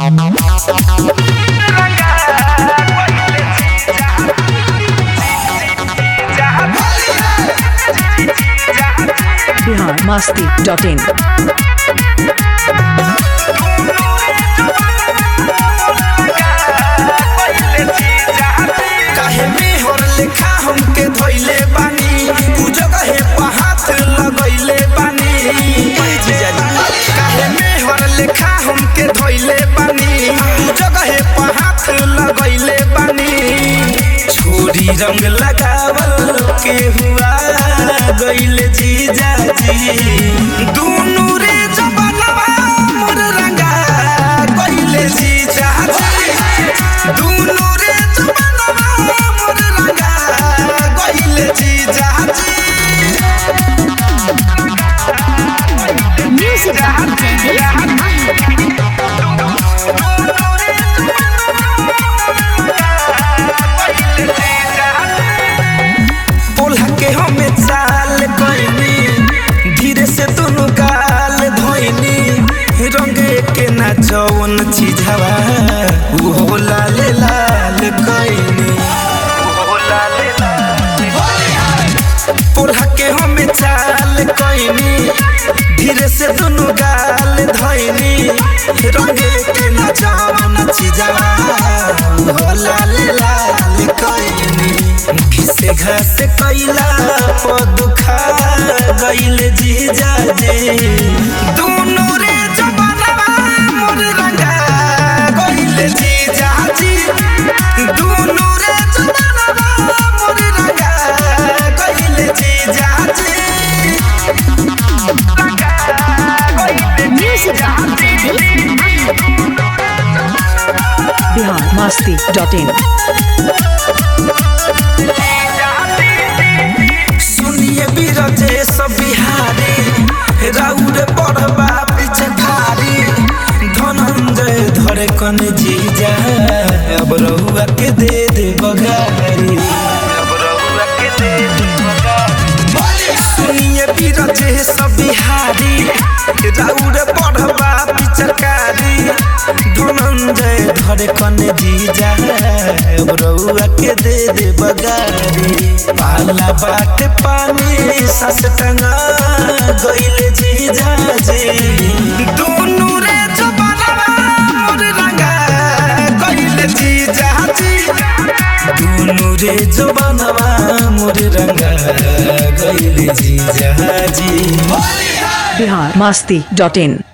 Bihar Masti dot इन काहे मेहर लेखा हमके धोइले बानी उ जगहे पर हाथ लगइले बानी काहे मेहर लेखा हमके धोइले बानी उ जगहे पर हाथ लगइले बानी छोरी रंग लगावल के हुआ गइले जीजा जी दुनु रे जबनवा मोर रंगा गइले जीजा जी दुनु रे जबनवा मोर रंगा गइले जीजा जी Music by बोला के हमें चाल कइनी धीरे से दोनों गाल धोइनी रंगे के ना जवन चीजवा वो लाल लाल कइनी बोला के हमें चाल कइनी धीरे से दोनों गाल धोइनी रंगे के ना जवन चीजवा वो लाल लाल कइनी घिसे घास कैला पदुखा गइल जीजा जे दुनु रे जबनवा मोर रंगा गइल जीजा जी दुनु रे जबनवा मोर रंगा गइल जीजा जी Music by Bihar Masti dot in सुनिए बीरजे सब बिहारी राउर पढ़बा पिछखारी धनंजय धरे कन जीजा अब रहुआ के दे दे बगारी अब रहुआ के दे दे बगारी सुनिए बीरजे सब बिहारी राउर पढ़बा पिछखारी धनंजय धरे कन जीजा अब रहुआ के दे दे बगारी पाला बाट पानी सस टंगा गइले जीजा जी दुनु रे जबनवा मोर रंगा गइले जीजा जी दुनु रे जबनवा मोर रंगा गइले जीजा जी बिहार मस्ती डॉट इन